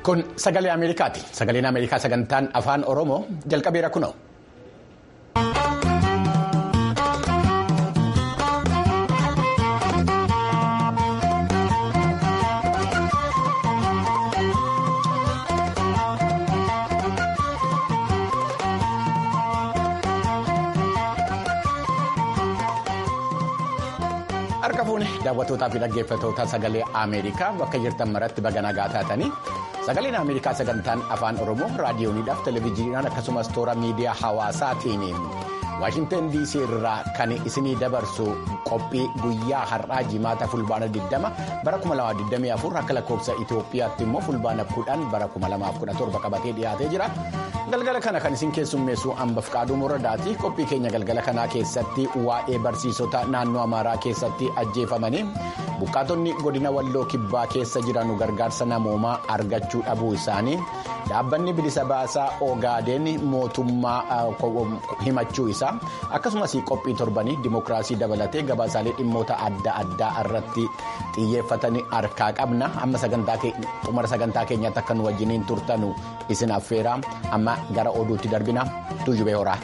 Kun sagalee Ameerikaati. Sagaleen Ameerikaa sagantaan afaan Oromoo jalqabeera kunoo. Harka fuune daawwattootaa fi dhaggeeffattoota sagalee Ameerikaa bakka jirtan maratti baga nagaa taatanii sagaleen Ameerikaa sagantaan afaan Oromoo raadiyooniidhaaf televezyiiniidhaan akkasumas toora miidiyaa hawaasaatiin Waashintan DC irraa kan isinii dabarsu qophii guyyaa har'aa jimaata fulbaana 20 bara 2024 akka lakkoofsa Itoophiyaatti immoo fulbaana 10 bara 2017 qabatee dhiyaatee jira. Galgala kana kan isin keessummeessu hambaf qaaduu moradaati. Qophii keenya galgala kanaa keessatti waa'ee barsiisota naannoo Amaaraa keessatti ajjeefamanii buqqaatonni godina walloo kibbaa keessa jiran gargaarsa namoomaa argachuu dhabuu isaanii dhaabbanni bilisa baasaa Ogaadeen mootummaa himachuu isaa akkasumas qophii torbanii dimookiraasii dabalatee gabaasaalee dhimmoota adda addaa irratti xiyyeeffatanii harkaa qabna amma xumura sagantaa keenyaatti akka nu wajjiniin turtanu isin affeera amma gara oduutti darbina tuujubee horaa.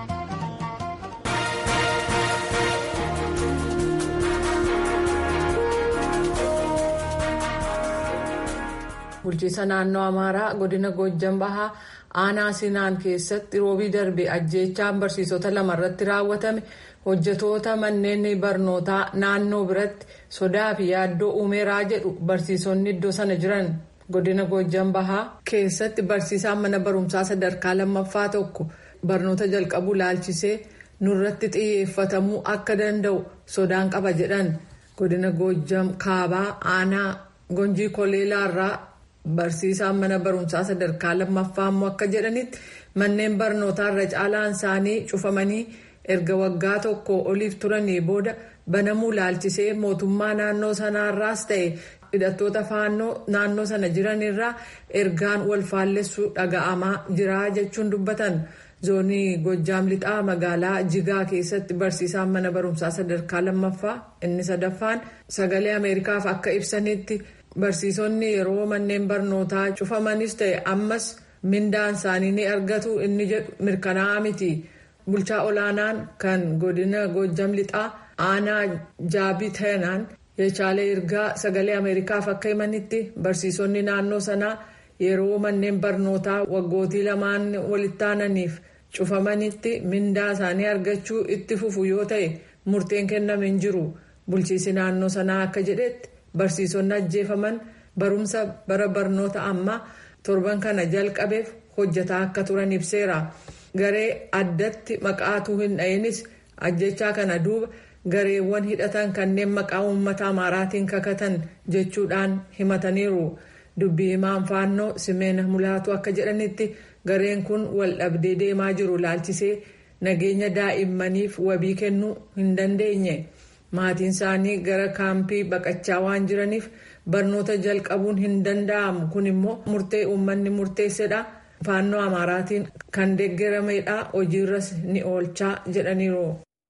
bulchiisa naannoo amaaraa godina goojjan bahaa aanaa sinaan keessatti roobii darbe ajjeechaan barsiisota lama irratti raawwatame hojjetoota manneen barnootaa naannoo biratti sodaa fi yaaddoo uumeeraa jedhu barsiisonni iddoo sana jiran godina goojjan bahaa keessatti barsiisaan mana barumsaa sadarkaa lammaffaa tokko barnoota jalqabuu laalchisee nurratti xiyyeeffatamuu akka danda'u sodaan qaba jedhan godina goojjan kaabaa aanaa gonjii koleelaarraa. Barsiisaan mana barumsaa sadarkaa lammaffaa immoo akka jedhanitti manneen barnootaa irra caalaan isaanii cufamanii erga waggaa tokko oliif turanii booda banamuu laalchisee mootummaa naannoo sanaarraas ta'e hidhattoota faannoo naannoo sana jiranirraa ergaan wal faallessuu dhaga'amaa jira jechuun dubbatan zoonii gojjaam lixaa magaalaa jigaa keessatti barsiisaan mana barumsaa sadarkaa lammaffaa inni sadaffaan sagalee ameerikaaf akka ibsanitti. Barsiisonni yeroo manneen barnootaa cufamanis ta'e ammas mindaan isaanii ni argatu inni jedhu mirkanaa'aa miti. Bulchaa olaanaan kan godina Goojjam lixaa aanaa jaabii ta'anaan jeechaalee ergaa sagalee Ameerikaaf akka himanitti barsiisonni naannoo sanaa yeroo manneen barnootaa waggootii lamaan walitti aananiif cufamanitti mindaa isaanii argachuu itti fufu yoo ta'e murteen kenname hin jiru. Bulchiisi naannoo sanaa akka jedhetti. Barsiisonni ajjeefaman barumsa bara barnoota ammaa torban kana jalqabeef hojjetaa akka turan ibseera. Garee addatti maqaatuu hin dha'inis ajjechaa kana duuba gareewwan hidhatan kanneen maqaa uummata amaaraatiin kakatan jechuudhaan himataniiru. Dubbii himaan faannoo Simeena Mulaatu akka jedhanitti gareen kun wal dhabdee deemaa jiru laalchisee nageenya daa'immaniif wabii kennuu hin dandeenye. maatiin isaanii gara kaampii baqachaa waan jiraniif barnoota jalqabuun hin danda'amu kun immoo murtee uummanni murteessedha faannoo amaaraatiin kan deeggaramedha hojiirras ni oolchaa jedhaniiru.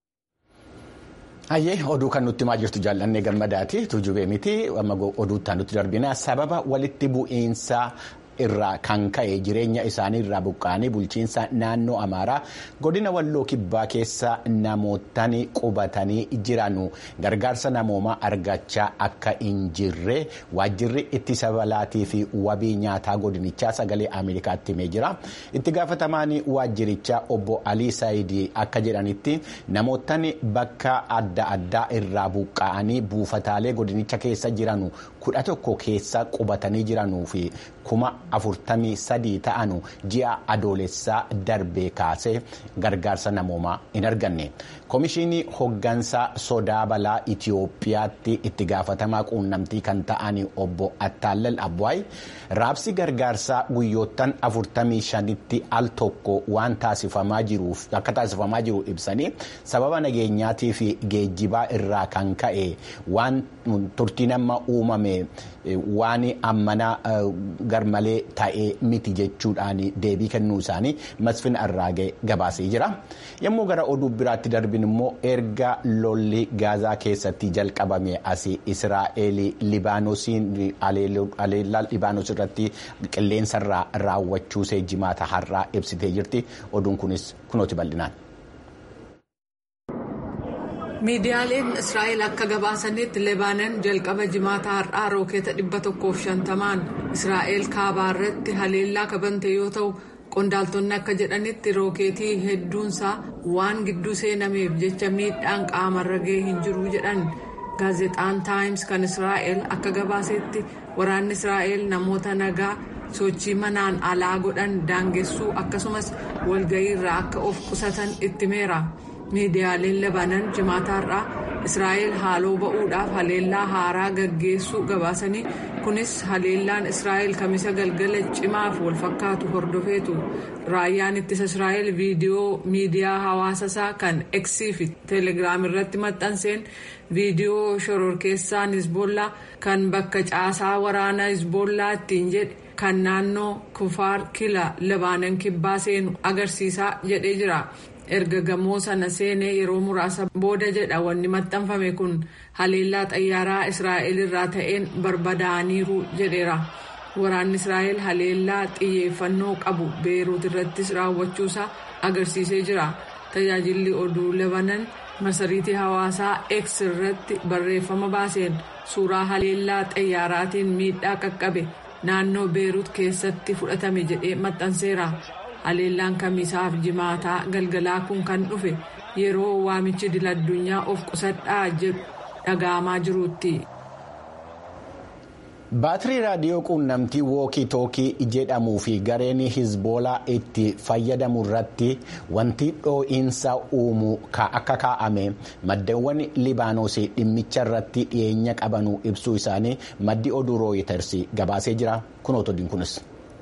Hayyee oduu kan nutti himaa jirtu jaallannee gammadaati tuujubee miti amma oduuttaan nutti darbina sababa walitti bu'iinsa. irraa kan ka'e jireenya isaanii irraa buqqa'anii bulchiinsa naannoo amaaraa godina walloo kibbaa keessa namootaan qubatanii jiranu gargaarsa namoomaa argachaa akka hin jirre waajjirri ittisa balaatii fi wabii nyaataa godinichaa sagalee ameerikaatti himee jira itti gaafatamaan waajjirichaa obbo alii saayidii akka jedhanitti namootaan bakka adda addaa irraa buqqa'anii buufataalee godinicha keessa jiranu kudha tokko keessa qubatanii jiranuu fi kuma afurtamii sadii ta'anu ji'a adoolessaa darbee kaasee gargaarsa namoomaa hin arganne koomishinii hoggansaa sodaa balaa itiyoophiyaatti itti gaafatamaa quunnamtii kan ta'an obbo attaallal abwaay raabsi gargaarsaa guyyoottan afurtamii shanitti al tokko waan taasifamaa jiruuf akka taasifamaa jiru ibsanii sababa nageenyaatii fi geejjibaa irraa kan ka'e waan turtiin amma uumame waan ammanaa garmalee ta'ee miti jechuudhaan deebii kennuu isaanii masfin arraagee gabaasee jira yommuu gara oduu biraatti darbin immoo erga lolli gaazaa keessatti jalqabame asii israa'eel libaanoosiin aleellaa libaanos irratti qilleensarraa raawwachuusee jimaata har'aa ibsitee jirti oduun kunis kunooti bal'inaan. miidiyaaleen israa'el akka gabaasanitti leebaanan jalqaba jimaata har'aa rookeeta 150 israa'el kaabaa irratti haleellaa kabante yoo ta'u qondaaltonni akka jedhanitti rookeetii hedduunsaa waan gidduu seenameef jecha miidhaan qaamarra ga'ee hin jiru jedhan gaazexaan taayims kan israa'el akka gabaasetti waraanni israa'el namoota nagaa sochii manaan alaa godhan daangessuu akkasumas walga'ii irraa akka of qusatan itti meera. miidiyaaleen lebanan jimaata har'aa israa'el haaloo ba'uudhaaf haleellaa haaraa gaggeessuu gabaasanii kunis haleellaan israa'el kamisa galgala cimaaf walfakkaatu hordofeetu raayyaan ittisa israa'el viidiyoo miidiyaa hawaasasaa kan eksii fi teelegiraam irratti maxxanseen viidiyoo shororkeessaan hizbollaa kan bakka caasaa waraanaa hizbollaa ittiin jedhe kan naannoo kufaar kila lebaanan kibbaa seenu agarsiisaa jedhee jira. erga gamoo sana seenee yeroo muraasa booda jedha wanni maxxanfame kun haleellaa xayyaaraa israa'el irraa ta'een barbadaa'aniiru jedheera waraanni israa'el haleellaa xiyyeeffannoo qabu beeruut irrattis raawwachuusaa agarsiisee jira tajaajilli oduu lebanan marsariitii hawaasaa x irratti barreeffama baaseen suuraa haleellaa xayyaaraatiin miidhaa qaqqabe naannoo beeruut keessatti fudhatame jedhee maxxanseera. haleellaan kamisaaf jimaataa galgalaa kun kan dhufe yeroo waamichi dila addunyaa of qusadhaa jedhu dhaga'amaa jiruutti. baatirii raadiyoo quunnamtii wookii tookii jedhamuu fi gareen hizboolaa itti fayyadamu irratti wanti dhoo'iinsa uumu akka kaa'ame maddeewwan libaanoos dhimmicha irratti dhiyeenya qabanuu ibsuu isaanii maddi oduu rooyiters gabaasee jira kunoota odiin kunis.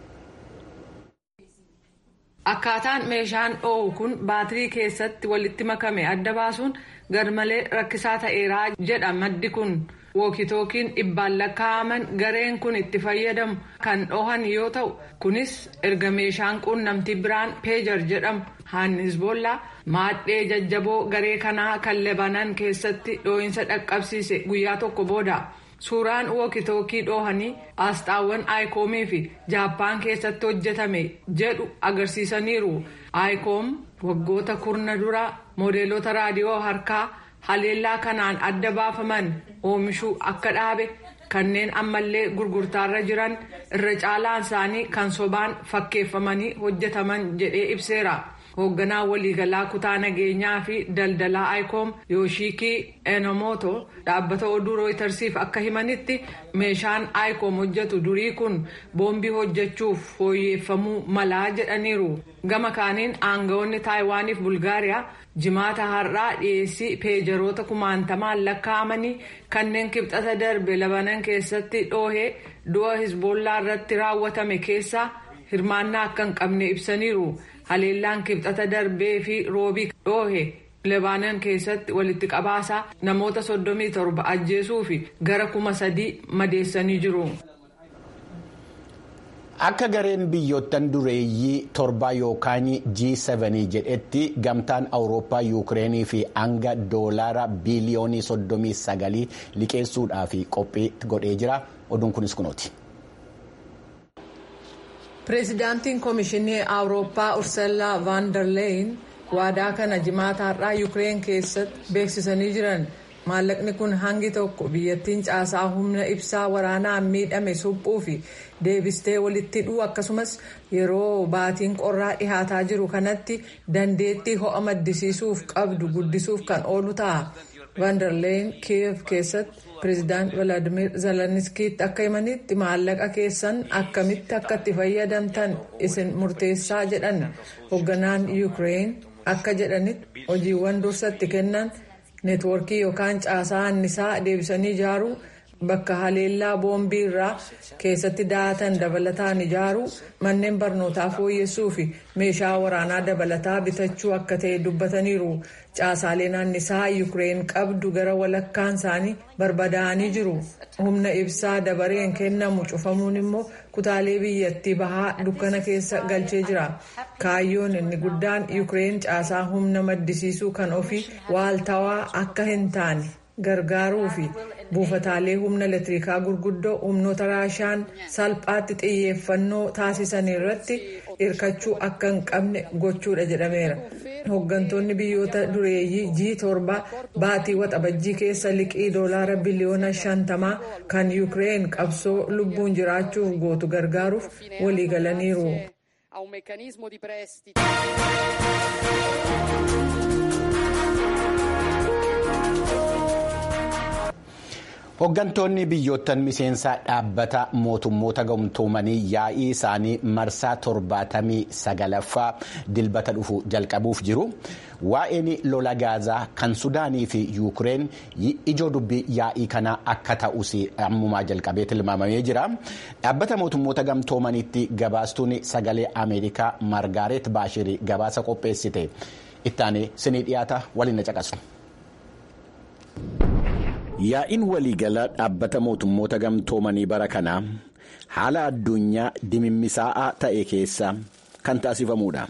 akkaataan meeshaan dho'u kun baatirii keessatti walitti makame adda baasuun garmalee rakkisaa ta'eeraa jedha maddi kun wookitookiin dhibbaan lakkaa'aman gareen kun itti fayyadamu kan dhohan yoo ta'u kunis erga meeshaan quunnamtii biraan peejar jedhamu haan hizboollaa maadhee jajjaboo garee kanaa kan lebanan keessatti dhoo'insa dhaqqabsiise guyyaa tokko booda. suuraan wookitookii dhoohanii asxaawwan aayiikoomii fi jaappaan keessatti hojjetame jedhu agarsiisaniiru aayikoom waggoota kurna dura moodeelota raadiyoo harkaa haleellaa kanaan adda baafaman oomishuu akka dhaabe kanneen ammallee gurgurtaarra jiran irra caalaan isaanii kan sobaan fakkeeffamanii hojjetaman jedhee ibseera. hoogganaa waliigalaa kutaa nageenyaa fi daldalaa aayiikoom yooshikii enomoto dhaabbata oduu rooyitersiif akka himanitti meeshaan aayiikoom hojjetu durii kun boombii hojjechuuf fooyyeffamuu malaa jedhaniiru gama kaaniin aangawoonni taayiwaaniif bulgaariyaa jimaata har'aa dhiyeessii peejaroota kumaantamaan lakkaa'amanii kanneen kibxata darbe labanan keessatti dhoohee du'a hizboollaa irratti raawwatame keessaa hirmaannaa akka hin qabne ibsaniiru. haleellaan kibxata darbee fi roobii dhoohe lebaanan keessatti walitti qabaasaa namoota soddomii torba ajjeesuu fi gara kuma sadii madeessanii jiru. akka gareen biyyoottan dureeyyii torba yookaan G7 jedhetti gamtaan awurooppaa yuukireenii fi hanga doolaara biiliyoonii soddomii sagalii liqeessuudhaaf qophii godhee jira oduun kunis kunooti. pireezidaantiin koomishinii awurooppaa ursula van der leyen waadaa kana jimaata har'aa yuukireen keessatti beeksisanii jiran maallaqni kun hangi tokko biyyattiin caasaa humna ibsaa waraanaan miidhame suphuu fi deebistee walitti hidhuu akkasumas yeroo baatiin qorraa dhihaataa jiru kanatti dandeettii ho'a maddisiisuuf qabdu guddisuuf kan oolu ta'a van der leyen kiyev keessatti. pireezidaant valaadimir zeleniskiitti akka himanitti maallaqa keessan akkamitti akka itti fayyadamtan isin murteessaa jedhan hoogganaan yuukireen akka jedhanitti hojiiwwan dursatti kennan neetwoorkii yookaan caasaa annisaa deebisanii ijaaruu bakka haleellaa boombii irraa keessatti daatan dabalataan ijaaru manneen barnootaa fooyyessuu fi meeshaa waraanaa dabalataa bitachuu akka ta'e dubbataniiru caasaaleen annisaa yuukireen qabdu gara walakkaan isaanii barbadaa'anii jiru humna ibsaa dabareen kennamu cufamuun immoo kutaalee biyyattii bahaa dukkana keessa galchee jira kaayyoon inni guddaan yuukireen caasaa humna maddisiisuu kan ofii waaltawaa akka hin taane gargaaruu fi buufataalee humna elektirikaa gurguddoo humnoota raashaan salphaatti xiyyeeffannoo taasisan irratti hirkachuu akka hin qabne gochuudha jedhameera. hooggantoonni biyyoota dureeyyii g torba baatii waxabajjii keessa liqii doolaara biliyoona shantamaa kan yuukireen qabsoo lubbuun jiraachuuf gootu gargaaruuf waliigalaniiru. Hooggantoonni biyyoottan miseensaa dhaabbata mootummoota gamtoomanii yaa'ii isaanii marsaa torbaatamii sagalaffaa dilbata dhufu jalqabuuf jiru. Waa'een lola gaazaa kan Sudaanii fi Yuukireen ijoo dubbii yaa'ii kanaa akka ta'us ammumaa jalqabee tilmaamamee jira. Dhaabbata mootummoota gamtoomaniitti gabaastuun sagalee Ameerikaa Margaaret Baashirii gabaasa qopheessite. Ittaanee sinii dhiyaata waliin na caqasu. Yaa'iin waliigalaa dhaabbata mootummoota gamtoomanii bara kanaa haala addunyaa dimimmisaa'aa ta'e keessa kan taasifamudha.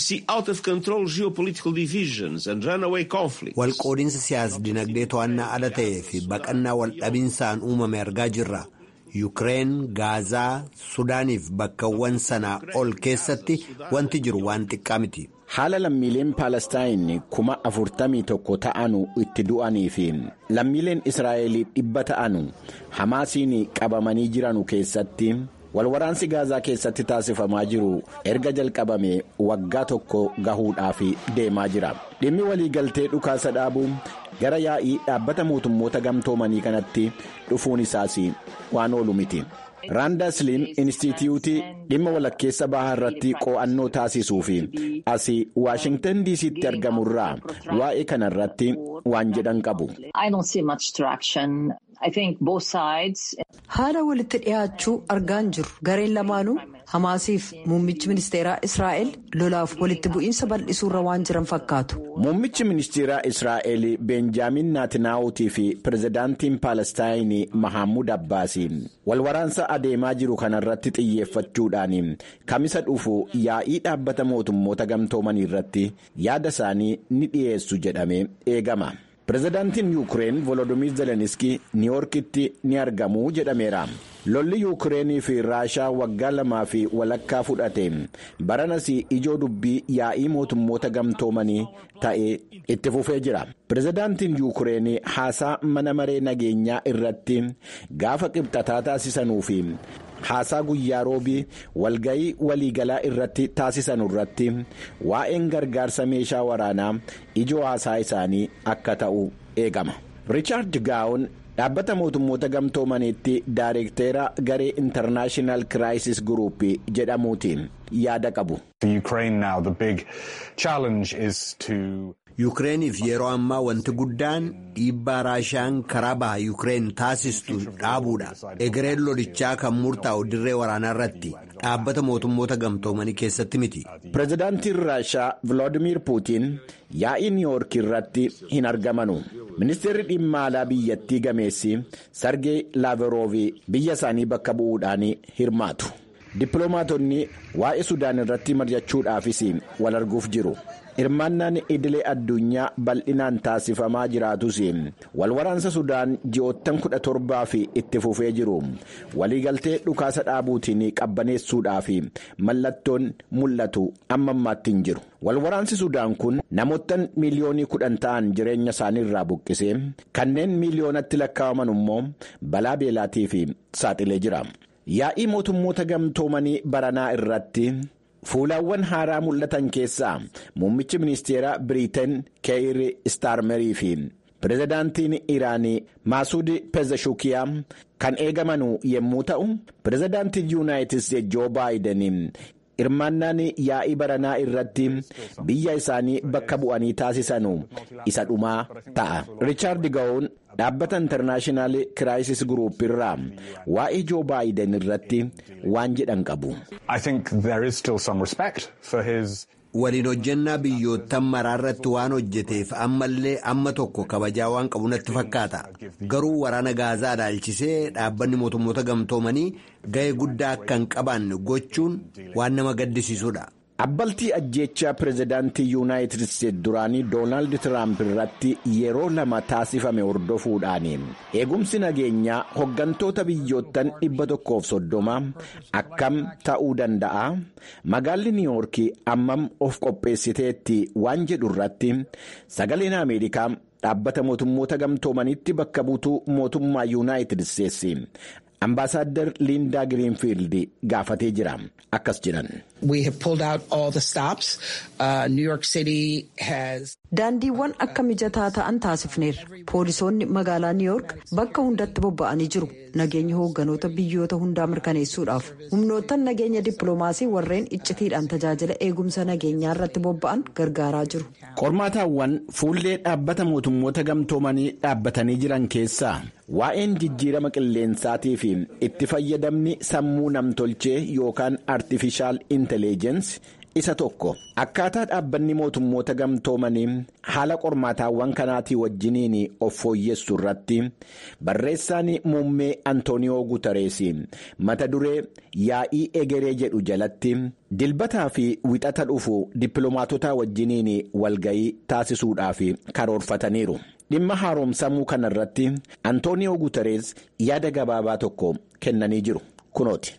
Walqoodinsa siyaas-dinagdee to'annaa ala ta'ee fi baqannaa waldhabiinsaan uumame argaa jirra. Yuukireen, Gaazaa, Sudaaniif bakkawwan sanaa ol keessatti wanti jiru waan xiqqaa miti. Haala lammiileen Paalestaayin kuma afurtamii tokko ta'anu itti du'anii fi lammiileen Israa'el dhibba ta'anu Hamaasiin qabamanii jiranu keessatti walwaraansi Gaazaa keessatti taasifamaa jiru erga jalqabame waggaa tokko gahuudhaaf deemaa jira. Dhimmi waliigaltee dhukaasa dhaabuu gara yaa'ii dhaabbata mootummoota gamtoomanii kanatti dhufuun isaas waan oolu miti. raandasliin inistituutii dhimma walakkeessa bahaa irratti qo'annoo taasisuu fi asii waashingtan diisiitti argamurraa waa'ee kana irratti waan jedhan qabu. haala walitti dhiyaachuu argaan jiru gareen lamaanuu hamaasiif muummichi ministeeraa israa'el lolaaf walitti bu'iinsa bal'isuurra waan jiran fakkaatu. muummichi ministeeraa israa'el beenjaamin naatinaawutii fi pirezidaantiin paalestaayinii mahammud abbaasiin walwaraansa adeemaa jiru kanarratti xiyyeeffachuudhaan kamisa dhufu yaa'ii dhaabbata mootummoota gamtoomanii irratti yaada isaanii ni dhiyeessu jedhamee eegama. pirezidaantiin yuukireen volodimiir zeleniskii niiwoorkitti ni argamu jedhameera lolli yuukireenii fi raashaa waggaa lamaa fi walakkaa fudhate baranas ijoo dubbii yaa'ii mootummoota gamtoomanii ta'ee itti fufee jira pirezidaantiin yuukireen haasaa mana maree nageenyaa irratti gaafa qibxataa taasisanuu fi haasaa guyyaa roobii walga'ii waliigalaa irratti taasisan irratti waa'een gargaarsa meeshaa waraanaa ijoo haasaa isaanii akka ta'u eegama. riichaard gaawun dhaabbata mootummoota gamtoomaniitti daareekteera garee intarnaashinaal kiraayisis guruup jedhamuutiin yaada qabu. Yuukireeniif yeroo ammaa wanti guddaan dhiibbaa raashaan karaa baha Yuukireen taasistu dhaabuudha. Egereen lolichaa kan murtaa'u dirree waraanaa irratti dhaabbata mootummoota gamtoomanii keessatti miti. Pireezidaantiin Raashaa Viloodimiir Puutiin yaa'ii niiwoork irratti hin argamanu. Ministeerri dhimma alaa biyyattii gameessi Sargee Laavroovi biyya isaanii bakka bu'uudhaan hirmaatu. Dippiloomaatonni waa'ee Sudaan irratti mari'achuudhaafis wal arguuf jiru. hirmaannaan idilee addunyaa bal'inaan taasifamaa jiraatus walwaraansa sudaan ji'oottan kudha torbaa fi itti fufee jiru waliigaltee dhukaasa dhaabuutiin qabbaneessuudhaaf mallattoon mul'atu amma ammaatti hin jiru walwaraansi sudaan kun namoottan miiliyoonii kudhan ta'an jireenya isaanii irraa buqqisee kanneen miiliyoonatti lakkaa'aman immoo balaa beelaatiif saaxilee jira yaa'ii mootummoota gamtoomanii baranaa irratti. fuulaawwan haaraa mul'atan keessaa muummichi ministeeraa biriiteen keeyir istaarmerii fi pirezidaantiin iraanii maasuud pezeshukiyaa kan eegamanu yommuu ta'u pirezidaantiin yuunaayitid joo baayiden hirmaannaan yaa'ii baranaa irratti biyya isaanii bakka bu'anii taasisanu isa dhumaa ta'a. Riichaard Ga'oon dhaabbata intarnaashinaal kiraayisis guruup irraa waa'ee joo baayiden irratti waan jedhan qabu. waliin hojjannaa biyyoottan maraarratti waan hojjeteef ammallee amma tokko kabajaa waan qabu natti fakkaata garuu waraana gaazaa ilaalchisee dhaabbanni mootummoota gamtoomanii ga'ee guddaa akka hin qabaanne gochuun waan nama gaddisiisudha. abbaltii ajjeechaa pirezidaantii yuunaayitid isteetsi duraanii doonaald tiraamp irratti yeroo lama taasifame hordofuudhaan eegumsi nageenyaa hoggantoota biyyoottan dhibba tokkoof soddoma akkam ta'uu danda'a magaalli niiwuorkii ammam of qopheessiteetti waan jedhu irratti sagaleen ameerikaa dhaabbata mootummoota gamtoomanitti bakka buutuu mootummaa yuunaayitid isteetsi. Ambaasaadder Liindaa Giriinfiild gaafatee jira akkas jedhan. Daandiiwwan akka mijataa ta'an taasifneerra. Poolisoonni magaalaa Niiyoork bakka hundatti bobba'anii jiru. Nageenya hoogganoota biyyoota hundaa mirkaneessuudhaaf. Humnoottan nageenya dippiloomaasii warreen iccitiidhaan tajaajila eegumsa nageenyaa irratti bobba'an gargaaraa jiru. Qormaataawwan fuullee dhaabbata mootummoota gamtoomanii dhaabbatanii jiran keessaa waa'een jijjiirama qilleensaatii fi itti fayyadamni sammuu namtolchee yookaan artifishaal inteleejensi isa tokko akkaataa dhaabbanni mootummoota gamtoomanii haala qormaataawwan kanaatii wajjiniin of fooyyessu irratti barreessaan muummee antooniyoo guutarees mata duree yaa'ii egeree jedhu jalatti dilbataa fi wixata dhufu dippiloomaatota wajjiniin walga'ii taasisuudhaaf karoorfataniiru. dhimma haaromsamuu kana irratti antooniyoo guutarees yaada gabaabaa tokko kennanii jiru kunooti.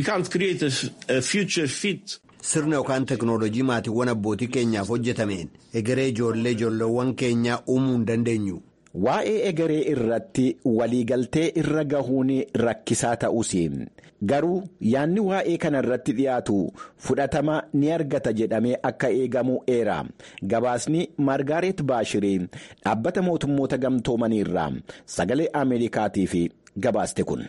sirna yookaan teknoolojii maatiiwwan abbootii keenyaaf hojjetameen egeree ijoollee ijoolleewwan keenyaa uumuu hin dandeenyu. Waa'ee egeree irratti waliigaltee irra gahuun rakkisaa ta'us garuu yaadni waa'ee kana irratti dhiyaatu fudhatama ni argata jedhamee akka eegamu eera gabaasni margaaret baashirii dhaabbata mootummoota gamtoomanii irraa sagalee ameerikaatiif gabaaste kun.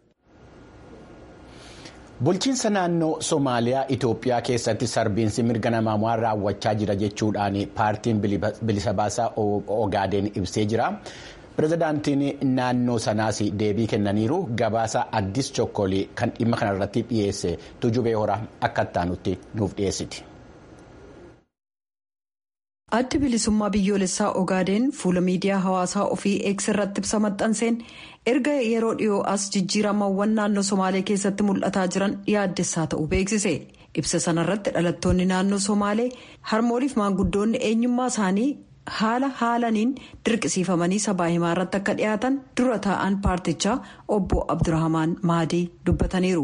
Bulchiinsa naannoo Somaaliyaa Itoophiyaa keessatti sarbiinsi mirga namaa raawwachaa jira jechuudhaan paartiin bilisa baasaa Ogaadeen ibsee jira. Pireezidaantiin naannoo sanaas deebii kennaniiru gabaasa addis chokkolii kan dhimma kanarratti dhiyeesse tujubee horaa akka ittaanutti nuuf dhiyeessiti. addi bilisummaa biyyoolessaa ogaadeen fuula miidiyaa hawaasaa ofii eegs irratti ibsa maxxanseen erga yeroo dhiyoo as jijjiiramawwan naannoo somaalee keessatti mul'ataa jiran yaaddessaa ta'uu beeksise ibsa sanarratti dhalattoonni naannoo somaalee harmooliif maanguddoonni eenyummaa isaanii haala haalaniin dirqisiifamanii sabaa himaa irratti akka dhiyaatan dura taa'an paartichaa obbo abdurrahamaan maadii dubbataniiru.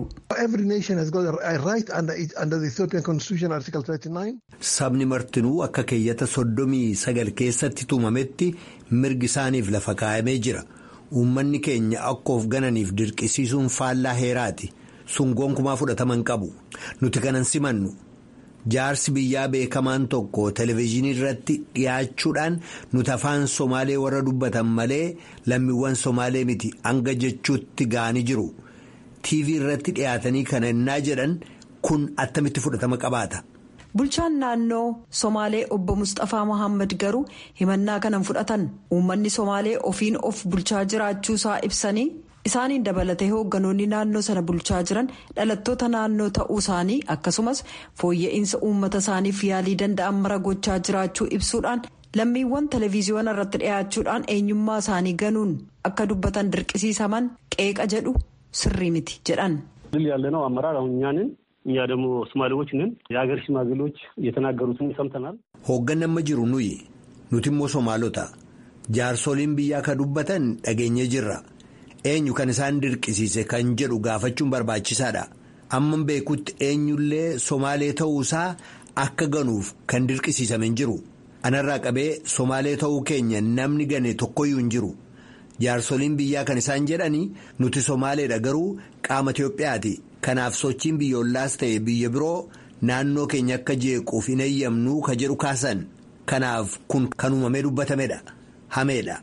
sabni martinuu akka keeyyata soddomii sagal keessatti tuumametti mirgi isaaniif lafa kaa'amee jira uummanni keenya akka of gananiif dirqisiisuun faallaa heeraati sun gonkumaa fudhataman qabu nuti kanan simannu. jaarsi biyyaa beekamaan tokko televezyiinii irratti dhiyaachuudhaan nuti afaan somaalee warra dubbatan malee lammiiwwan somaalee miti hanga jechuutti ga'anii jiru tv irratti dhiyaatanii kana innaa jedhan kun attamitti fudhatama qabaata. bulchaan naannoo somaalee obbo mustafaa mohaammed garuu himannaa kanan fudhatan uummanni somaalee ofiin of bulchaa jiraachuusaa ibsanii. isaaniin dabalatee hoogganoonni naannoo sana bulchaa jiran dhalattoota naannoo ta'uu isaanii akkasumas fooyya'insa uummata isaaniif yaalii danda'an mara gochaa jiraachuu ibsuudhaan lammiiwwan televezyiyoona irratti dhiyaachuudhaan eenyummaa isaanii ganuun akka dubbatan dirqisiisaman qeeqa jedhu sirrii miti jedhan. ድል ያለነው አመራር አሁን እኛ ነን እኛ ደግሞ ሶማሌዎች ነን የሀገር ሽማግሌዎች የተናገሩትን ሰምተናል hoogganni amma jiru nuyi nuti immoo somaalota jaarsoliin biyyaa ka dubbatan dhageenye jirra. eenyu kan isaan dirqisiise kan jedhu gaafachuun barbaachisaadha amma beekutti eenyullee somaalee ta'uusaa akka ganuuf kan dirqisiisame hin jiru anarraa qabee somaalee ta'uu keenya namni gane tokkoyyuu hin jiru jaarsoliin biyyaa kan isaan jedhanii nuti somaaleedha garuu qaama Itiyoophiyaati kanaaf sochiin biyyoolaas ta'e biyya biroo naannoo keenya akka jeequuf hin eeyyamnuu ka jedhu kaasan kanaaf kun kan uumamee dubbatamedha hameedha.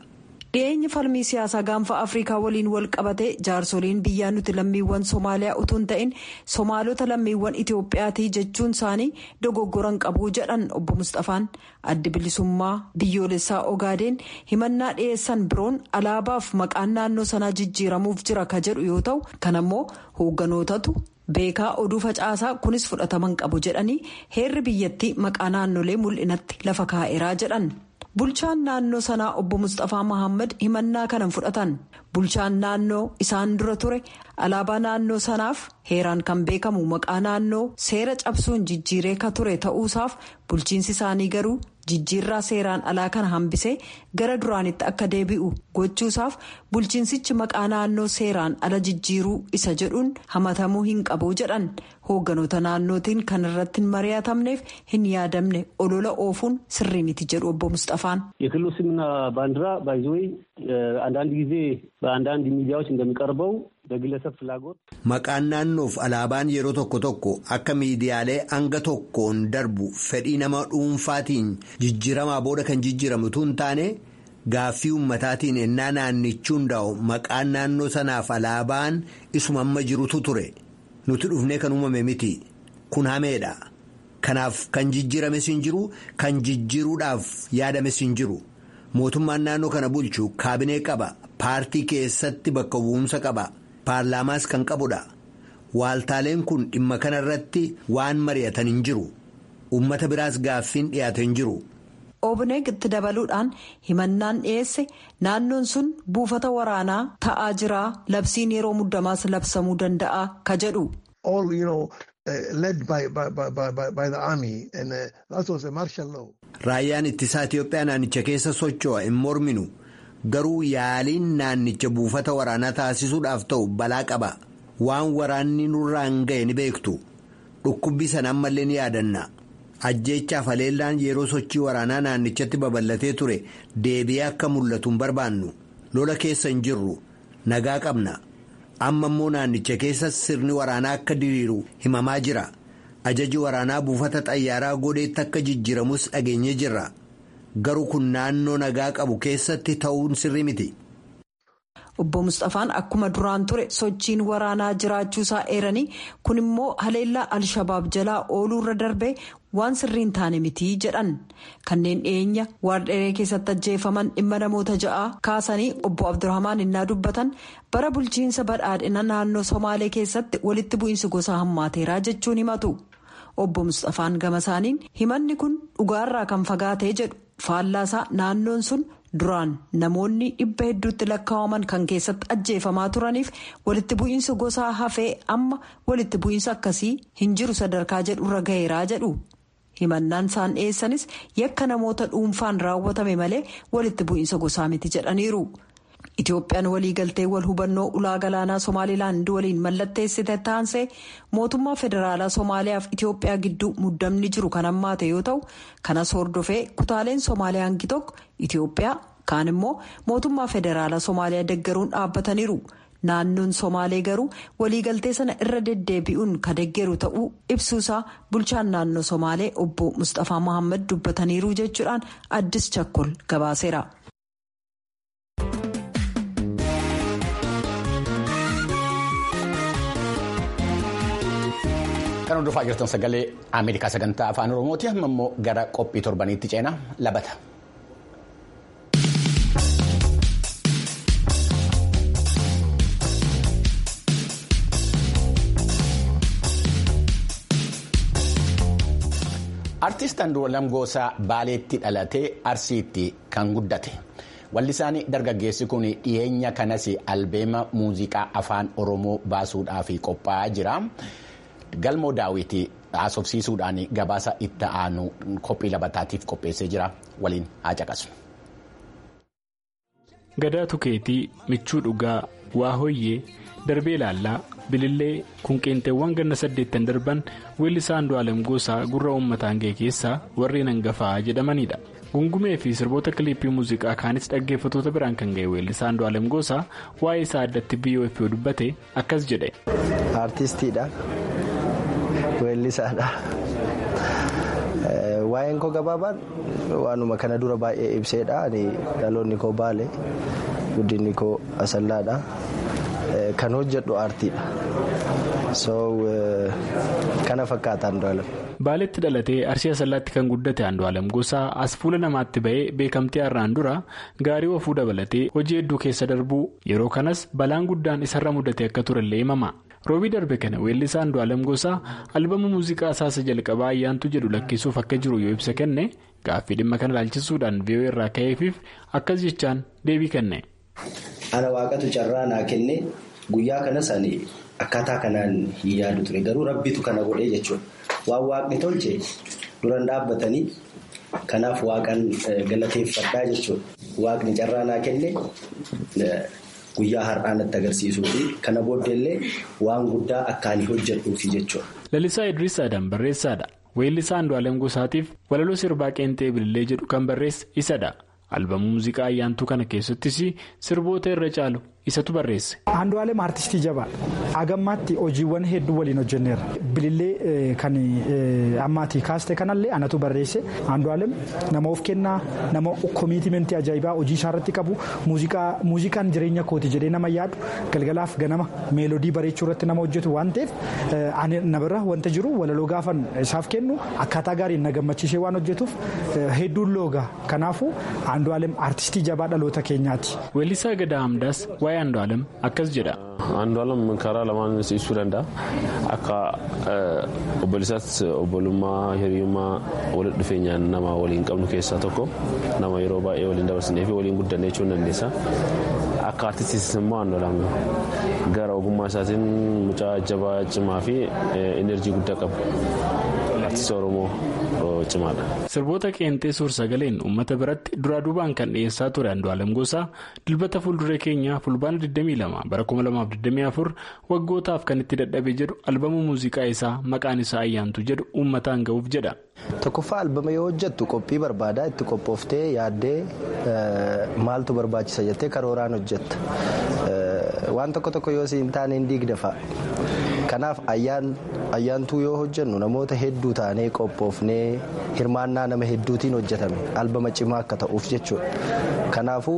dhiyeenyi falmii siyaasaa gaanfa afrikaa waliin wal qabate jaarsoliin biyyaa nuti lammiiwwan soomaaliyaa utuu hin ta'in soomaalota lammiiwwan itiyoophiyaatii jechuun isaanii dogoggoran qabuu jedhan obbo mustafaan addi bilisummaa biyyoolessaa ogaadeen himannaa dhiyeessan biroon alaabaaf maqaan naannoo sanaa jijjiiramuuf jira ka jedhu yoo ta'u kan ammoo hoogganootatu beekaa oduu facaasaa kunis fudhataman qabu jedhanii heerri biyyattii maqaa naannolee mul'inatti lafa kaa'eeraa jedhan. bulchaan naannoo sanaa obbo mustafaa mahammad himannaa kanan fudhatan bulchaan naannoo isaan dura ture alaabaa naannoo sanaaf heeraan kan beekamu maqaa naannoo seera cabsuun jijjiiree ka ture ta'uusaaf bulchiinsi isaanii garuu jijjiirraa seeraan alaa kana hambisee gara duraanitti akka deebi'u gochuusaaf bulchiinsichi maqaa naannoo seeraan ala jijjiiruu isa jedhuun hamatamuu hin qabu jedhan hoogganoota naannootiin kan irratti hin mari'atamneef hin yaadamne olola oofuun sirrii miti jedhu obbo mustafaan. የክልሉ ስምና ባንዲራ ባይዘወይ አንዳንድ ጊዜ በአንዳንድ ሚዲያዎች እንደሚቀርበው በግለሰብ ፍላጎት Maqaan naannoof alaabaan yeroo tokko tokko akka miidiyaalee hanga tokkoon darbu fedhii nama dhuunfaatiin jijjiiramaa booda kan jijjiiramu tun taane gaaffii ummataatiin ennaa naannichi hundaa'u maqaan naannoo sanaaf alaabaan isuma amma jirutu ture nuti dhufnee kan uumame miti kun hameedha kanaaf kan jijjiirames hin jiru kan jijjiiruudhaaf yaadames hin jiru mootummaan naannoo kana bulchu kaabinee qaba paartii keessatti bakka bu'umsa qaba. paarlaamaas kan qabudha waaltaaleen kun dhimma kana irratti waan mari'atan hin jiru ummata biraas gaaffiin dhiyaate hin jiru. obneeg itti dabaluudhaan himannaan dhiyeesse naannoon sun buufata waraanaa ta'aa jira labsiin yeroo muddamaas labsamuu danda'a ka jedhu. raayyaan ittisaa Itiyoophiyaa naannicha keessa socho'a hin morminu. garuu yaaliin naannicha buufata waraanaa taasisuudhaaf ta'u balaa qaba waan waraanni nurraan ga'e ni beektu dhukkubbii sana ammallee ni yaadanna ajjeechaaf haleellaan yeroo sochii waraanaa naannichatti babal'atee ture deebi'ee akka mul'atu hin barbaannu lola keessa hin jirru nagaa qabna amma immoo naannicha keessa sirni waraanaa akka diriiru himamaa jira ajaji waraanaa buufata xayyaaraa godheetti akka jijjiiramus dhageenye jirra. garuu kun naannoo nagaa qabu keessatti ta'uun sirrii miti. obbo mustafaan akkuma duraan ture sochiin waraanaa jiraachuusaa eeranii kun immoo haleellaa alshabaab jalaa ooluurra darbee waan sirriin taane miti jedhan kanneen dhiyeenya waardheree keessatti ajjeefaman dhimma namoota ja'aa kaasanii obbo abdurrahmaan innaa dubbatan bara bulchiinsa badhaadhina naannoo somaalee keessatti walitti bu'iinsi gosaa hammaateeraa jechuun himatu obbo mustafaan gama isaaniin himanni kun dhugaarraa kan fagaatee jedhu. faallaasaa naannoon sun duraan namoonni dhibba hedduutti lakkaa'aman kan keessatti ajjeefamaa turaniif walitti bu'iinsa gosaa hafee amma walitti bu'iinsa akkasii hin jiru sadarkaa jedhurra gaheeraa jedhu himannaan isaan dhiyeessanis yakka namoota dhuunfaan raawwatame malee walitti bu'iinsa gosaa miti jedhaniiru. Itoophiyaan waliigaltee wal hubannoo ulaa galaanaa Somaalilaand waliin mallatteessite taansee mootummaa federaalaa Somaaliyaaf Itoophiyaa gidduu muddamni jiru kan hammaate yoo ta'u kanas hordofee kutaaleen Somaaliyaa hangi tokko Itoophiyaa kaan immoo mootummaa federaalaa Somaaliyaa deggeruun dhaabbataniiru. Naannoon Somaalee garuu waliigaltee sana irra deddeebi'uun ka deggeru ta'uu ibsuusaa bulchaan naannoo Somaalee obbo Mustafaa Mohaammed dubbataniiru jechuudhaan addis chakkol gabaaseera. Kan hordofaa jirtan sagalee Ameerikaa sagantaa afaan Oromooti. Amma immoo gara qophii torbaniitti ceenaa labata. Artiist Andu'aalam Goosaa Baaleetti dhalatee Arsiitti kan guddate. Wallisaan dargaggeessi kun dhiyeenya kanas albeema muuziqaa afaan Oromoo baasuudhaaf qophaa'aa jira. Galmoo daawwitii haasofsiisuudhaan gabaasa itti aanu qophii labataatiif qopheessee jira. Waliin haa caqasnu. Gadaa Tukeetii, Michuu Dhugaa, Waa Hoyyee, Darbee Laallaa, Bilillee, Kunqeenteewwan ganna saddeettan darban weellisaa Andu'aalam Goosaa gurra uummataan ga'e keessaa warreen hangafaa jedhamanidha. Gungumee fi sirboota kiliippii muuziqaa kaanis dhaggeeffattoota biraan kan ga'e weellisaa Andu'aalam Goosaa waa'ee isaa addatti BOF dubbate akkas jedhe. Artistiidha. Weellisaadha. Waa'een koo gabaabaan waanuma kana dura baay'ee ibseedha. Dhaloonni koo baale guddinni koo asallaadha. Kan hojjedhu aartiidha. So kana fakkaata Andu'aalam. Baaletti dhalatee Arsii Asallaatti kan guddate Andu'aalam Gosaa as fuula namaatti ba'ee beekamtii har'aan dura gaarii ofuu dabalatee hojii hedduu keessa darbuu yeroo kanas balaan guddaan isarra mudate akka turellee himama. roobii darbe kana weellisaa Andu'aalam Gosaa albama muuziqaa isaasa jalqabaa ayyaantu jedhu lakkisuuf akka jiru yoo ibsa kenne gaaffii dhimma kana ilaalchisuudhaan vi'oo irraa ka'eefiif akkas jechaan deebii kenne. Ana waaqatu carraa naa kenne guyyaa kanas ani akkaataa kanaan hin yaadu ture garuu rabbitu kana godhee jechuudha. Waan waaqni tolche duran dhaabbatanii kanaaf waaqan galateeffadhaa jechuudha. Waaqni carraa naa kenne guyyaa har'aa natti agarsiisuu fi kana booddeellee waan guddaa akkaan hojjedhuufi jechuudha. Lalisaa Idris Adam barreessaadha. Weellisaa Andu'aalem Gosaatiif walaloo sirbaa qeenxee bilillee jedhu kan barreesse isadha. Albamuu muuziqaa ayyaantuu kana keessattis sirboota irra caalu isatu barreesse. Andu'aalem aartistii jabaadha. Agammaatti hojiiwwan hedduu waliin hojjenneerra. Bilillee kan ammaatii kaaste kanallee anatu barreesse. Andu'aalem nama of kennaa nama komiitimentii ajaa'ibaa hojii isaarratti qabu muuziqaan jireenya kooti jedhee nama yaadu galgalaaf ganama meelodii bareechuu irratti nama hojjetu waan ta'eef na bira wanta jiru walaloo gaafan isaaf kennu akkaataa gaariin na gammachiisee waan hojjetuuf hedduun loogaa kanaafuu Andu'aalem aartistii jabaa dhaloota keenyaati. Weellisaa Gadaa Hamdaas waa'ee Andu'aalem akkas jedha. Andu'aalem karaa lamaan ibsuu danda'a. Akka obboleessaatti obbolummaa hiriyummaa walitti dhufeenyaan nama waliin qabnu keessaa tokko nama yeroo baay'ee waliin dabarsinee fi waliin guddanne jechuun dandeessa. Akka aartistiis immoo Andu'aalem gara ogummaa isaatiin mucaa jabaa cimaa fi enerjii guddaa qabu. Aartistii Oromoo cimaadha. Sirboota qeenxee suur-sagaleen uummata biratti duraa duubaan kan dhiyeessaa ture Andu'aalem Gosaa dilbata fuulduree keenyaa fulbaana 22 bara 2024 waggootaaf kan itti dadhabe jedhu albama muuziqaa isaa maqaan isaa ayyaantu jedhu uummataan ga'uuf jedha. Tokkoffaa albama yoo hojjettu qophii barbaadaa itti qophooftee yaaddee maaltu barbaachisa jettee karooraan hojjetta. Waan tokko tokko yoo siin taane hin diigda fa'a. Kanaaf ayyaantuu yoo hojjennu namoota hedduu taanee qophoofnee hirmaannaa nama hedduutiin hojjetame albama cimaa akka ta'uuf jechuudha. Kanaafuu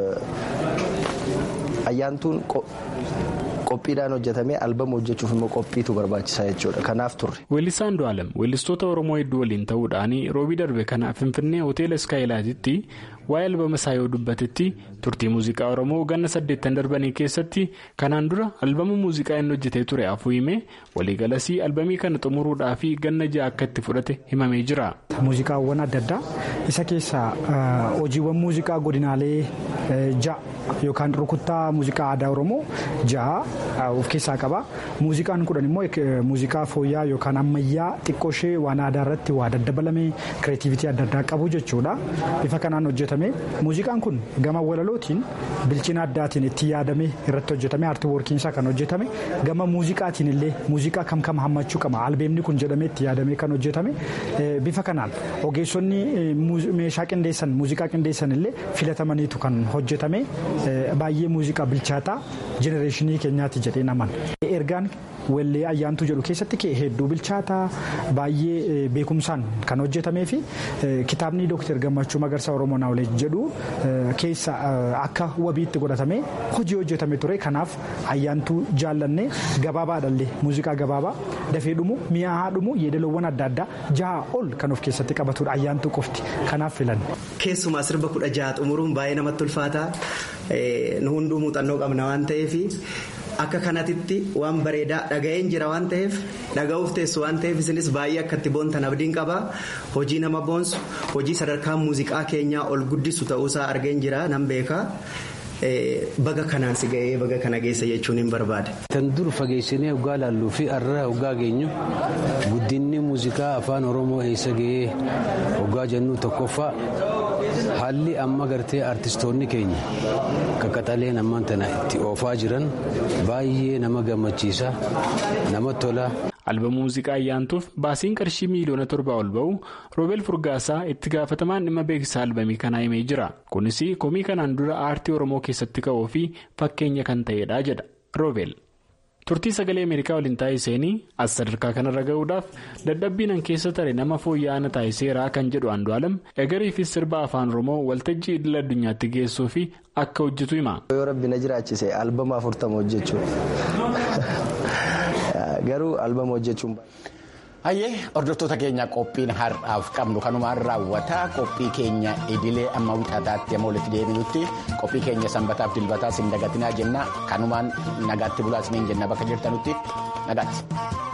ayyaantuun qophiidhaan hojjetame albama hojjechuuf immoo qophiitu barbaachisaa jechuudha. Kanaaf turre. Weellisaa Andu'aalem weellistoota Oromoo hedduu waliin ta'uudhaan roobii darbe kana Finfinnee hoteela Iskaayilaatitti waa'ee albama isaa yoo dubbatetti turtii muuziqaa Oromoo ganna saddeettan darbanii keessatti kanaan dura albama muuziqaa inni hojjetee ture afuu himee waliigalasii albamii kana xumuruudhaa fi ganna ja'a akka itti fudhate himamee jira. Muuziqaawwan adda addaa isa keessaa hojiiwwan muuziqaa godinaalee ja'a yookaan rukuttaa muuziqaa aadaa Oromoo ja'a of keessaa qaba. Muuziqaan kudhan immoo muuziqaa fooyyaa yookaan ammayyaa xiqqoo ishee waan aadaa irratti waa daddabalame kireetiivitii adda addaa qabu jechuudha. Bifa kanaan hojjetame. Muuziqaan kun gama walalootiin bilchina addaatiin itti yaadame irratti hojjetame aartii woorkiinsaa kan hojjetame gama muuziqaatiin illee muuziqaa kam kam hammachuu qaba albeemni kun jedhamee itti yaadamee kan hojjetame bifa kanaan ogeessonni meeshaa qindeessan muuziqaa qindeessan illee filatamaniitu kan hojjetame baay'ee muuziqaa bilchaataa jenereeshinii keenyaati jedhee naman. Ergaan wallee ayyaantuu jedhu keessatti hedduu bilchaataa baay'ee beekumsaan kan hojjetamee fi kitaabni dooktar Gammachuu Magarsaa Oromoo Naawulee jedhu keessa akka wabiitti godhatamee hojii hojjetame ture kanaaf ayyaantuu jaallannee gabaabaadhallee muuziqaa gabaabaa dafee dhumu mi'aa dhumu yeedaloowwan adda addaa jaha ol kan of keessatti qabatudha ayyaantuu qofti kanaaf filanne. Keessumaa sirba kudha jaha xumuruun baay'ee namatti ulfaataa nu hunduu muuxannoo qabna waan ta'eef. Akka kanatitti waan bareedaa dhaga'een jira waan ta'eef dhaga'uuf teessu waan ta'eef isinis baay'ee akka itti boontan abdiin qaba hojii nama boonsu hojii sadarkaa muuziqaa keenyaa ol guddisu ta'uusaa argeen jira nan beeka. Baga kanaan si ga'ee baga kana geessa jechuun hin barbaade. Tan dur fageessinee hoggaa laalluu fi har'a hoggaa geenyu guddinni muuziqaa afaan oromoo eessa ga'ee hoggaa jennu tokkoffaa haalli amma gartee artistoonni keenya qaqqaxaleen ammaan tana itti oofaa jiran baay'ee nama gammachiisa nama tola. albama muuziqaa ayyaantuuf baasiin qarshii miiliyoona torbaa ol ba'u roobeel furgaasaa itti gaafatamaan dhimma beeksisaa albamii kanaa himee jira kunis komii kanaan dura aartii oromoo keessatti ka'uu fi fakkeenya kan ta'edha jedha roobeel turtii sagalee ameerikaa waliin taasisanii as sadarkaa kanarra ga'uudhaaf dadhabbiinan keessa tare nama fooyya'aa taasiseera kan jedhu andu'aalam egarii fi sirba afaan oromoo waltajjii idil addunyaatti geessuu fi akka hojjetu hima. yoo rabbi na jiraachise albama afurtama hojjechuu garuu albama hojjechuun. Hayyee hordoftoota keenya qophiin har'aaf qabnu kanumaan raawwata qophii keenya idilee amma wixataatti amma walitti deebinutti qophii keenya sanbataaf dilbataa sin dagatinaa jenna kanumaan nagaatti bulaa isiniin jenna bakka jirtanutti nagaatti.